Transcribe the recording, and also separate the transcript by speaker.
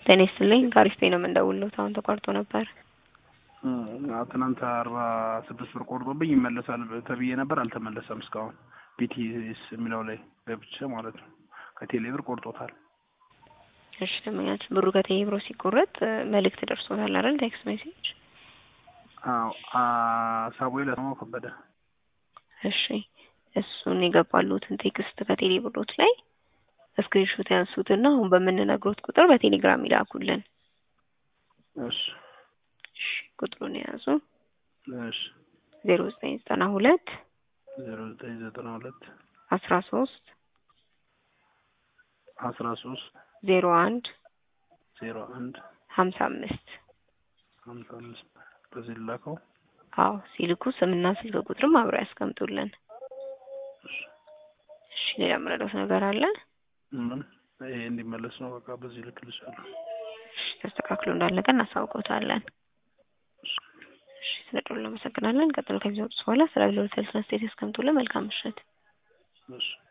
Speaker 1: ጤና ይስጥልኝ ከአሪፍ ነው የምንደውልዎት አሁን ተቋርጦ ነበር።
Speaker 2: ትናንት አርባ ስድስት ብር ቆርጦብኝ ይመለሳል ተብዬ ነበር፣ አልተመለሰም እስካሁን። ቢቲኤስ የሚለው ላይ ገብቼ ማለት ነው። ከቴሌ ብር ቆርጦታል።
Speaker 1: እሺ ደንበኛችን ብሩ ከቴሌ ብሮ ሲቆረጥ መልእክት ደርሶታል አይደል? ቴክስት ሜሴጅ።
Speaker 2: አዎ ሳሙኤል አስማማው ከበደ።
Speaker 1: እሺ እሱን የገባሉትን ቴክስት ከቴሌ ብሮት ላይ ስክሪንሾት ያንሱትና አሁን በምንነግሮት ቁጥር በቴሌግራም ይላኩልን።
Speaker 2: እሺ
Speaker 1: እሺ ቁጥሩን የያዙ
Speaker 2: እሺ
Speaker 1: ዜሮ ዘጠኝ ዘጠና ሁለት
Speaker 2: ዜሮ ዘጠኝ ዘጠና ሁለት
Speaker 1: አስራ ሶስት
Speaker 2: አስራ ሶስት
Speaker 1: ዜሮ አንድ
Speaker 2: ዜሮ አንድ
Speaker 1: ሀምሳ አምስት
Speaker 2: ሀምሳ አምስት በዚህ ልላከው።
Speaker 1: አዎ ሲልኩ ስምና ስልክ ቁጥርም አብረው ያስቀምጡልን።
Speaker 2: እሺ
Speaker 1: እሺ ሌላ የምረዳት ነገር አለ?
Speaker 2: ምን ይሄ እንዲመለስ ነው። በቃ በዚህ ልክልሻለሁ።
Speaker 1: እሺ ተስተካክሎ እንዳለቀ እናሳውቀውታለን።
Speaker 2: እሺ
Speaker 1: እሺ ስለ ደውሉ እናመሰግናለን። ቀጥሎ ከሚሰጡት በኋላ ስለ አገልግሎት ስለ ስቴት ያስቀምጡልን። መልካም ምሽት።
Speaker 2: እሺ